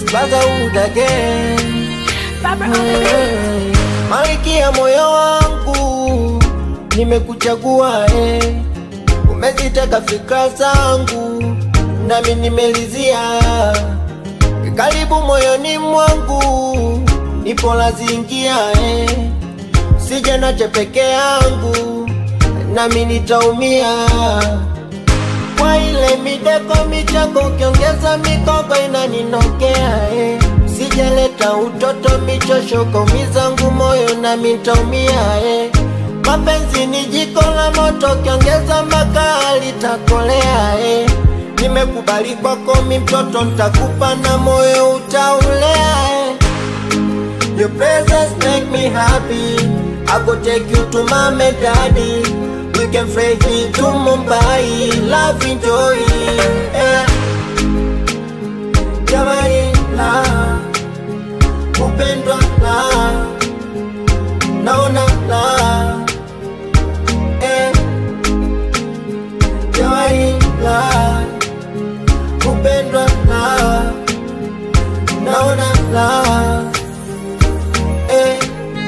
brotherhood again. Malkia moyo wangu, nimekuchagua eh. Umeziteka fikra zangu, nami nimelizia. Karibu moyoni mwangu, nipo lazingia eh. Sije nache peke yangu, nami nitaumia kwa ile mideko michako, ukiongeza mikogo inaninokea eh. Sijaleta utoto michosho, kaumizangu moyo nami nitaumia eh. Mapenzi ni jiko la moto, ukiongeza makaa litakolea eh. Nimekubali kwako mi mtoto, ntakupa na moyo utaulea eh. Your presence make me happy. I go take you to mom and daddy. We can fly me to Mumbai. Love enjoy. Yeah. Jamani la kupendwa la naona la eh. Jamani la kupendwa la naona la eh.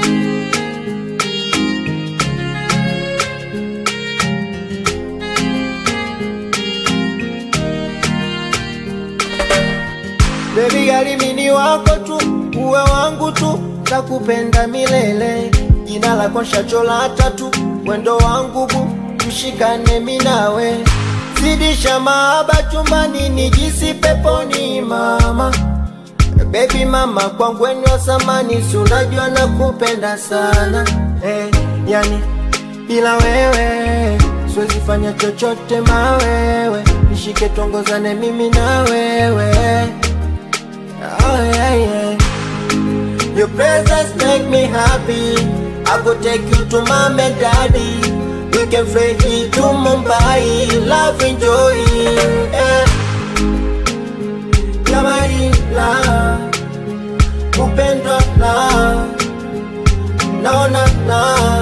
Baby gali mini wako tu, uwe wangu tu, takupenda milele. Jina lako shachola tatu, wendo wangu bu, tushikane minawe. Zidisha mahaba chumbani, nijisi peponi mama. Baby mama kwangu weni wa samani, si unajua nakupenda sana eh, yani bila wewe siwezi fanya chochote mawewe, nishike tongozane mimi na wewe oh, yeah, yeah. Your presence make me happy. I go take you to mom and daddy. We can fly here to Mumbai. Love enjoy. Yeah. Jamani la kupendwa la naona la